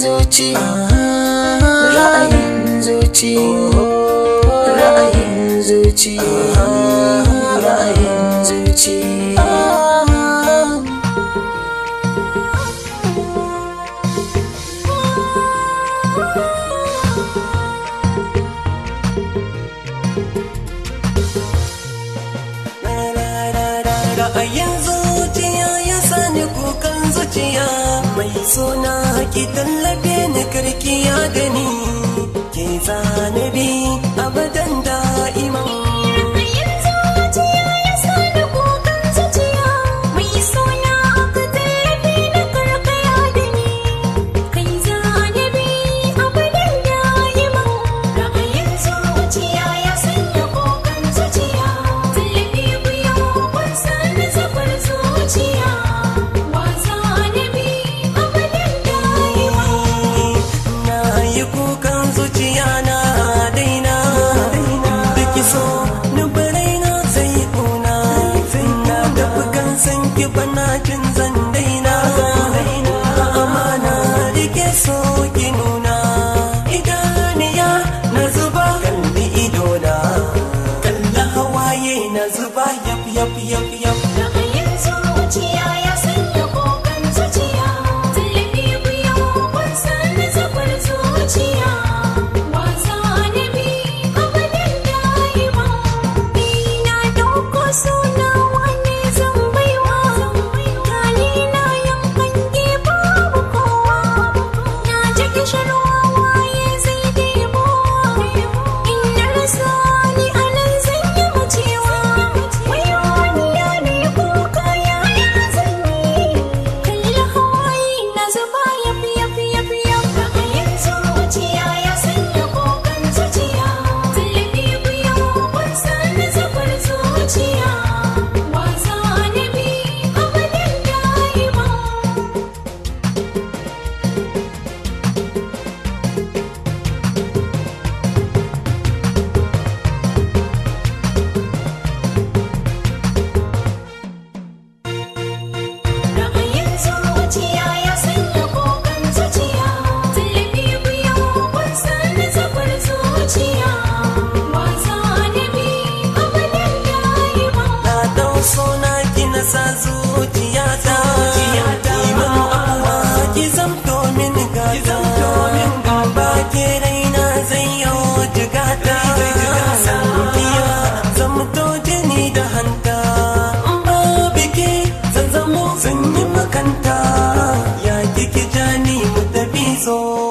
zuci ra'ayin zuci ra'ayin zuci ra'ayin zuci ra'ayin zuciya ya sani kukan zuciya mai suna ki tallafe ni karkiya da ni ke zanabi abadan da'iman Ra'ayin zuciya ya sani kukan zuciya mai suna aka tallafe na karkaya da ni kai zanabi abadan da'iman ra'ayin zuciya ya sanya kukan zuciya tallafi biyo kun sani zafar zuciya wa zanabi abadan da'iman na yi kukan zuciya na daina da so ni barai na sai kuna na tafi kan san ki bana jin zan daina amana rike so ki nuna idaniya na zuba kalli idona kalla hawaye na zuba yap yap yap yap Ra'ayin zuciya ya sanya kokan zuciya Tallafi biyo kun sani zafar zuciya Wasa na bi abadan da'ima Ni na ɗauko suna wani zan baiwa Gani na yankan babu kowa Na ji kishirwa waye zai debo In na rasa ni a nan zan yi macewa Wayo wani ya ne kuka ya ya zanyi Kalli hawaye na zuba yafi yafi yafi yafi Ra'ayin zuciya ya sanya kokan zuciya Tallafi biyo kun sani zafar zuciya Wasa na bi abadan da'ima Ra'ayin zuciya ya sanya kokan zuciya Tallafi biyo kun sani zafar zuciya Wasa na bi abadan da'ima na dau sona ki na sa zuciya ta iman abuwa ki zamto min gata ba ke raina zai yau jigata sankiya zamto jini da hanta ba biki zan zamo zan yi makanta ya kiki jani mu tafi so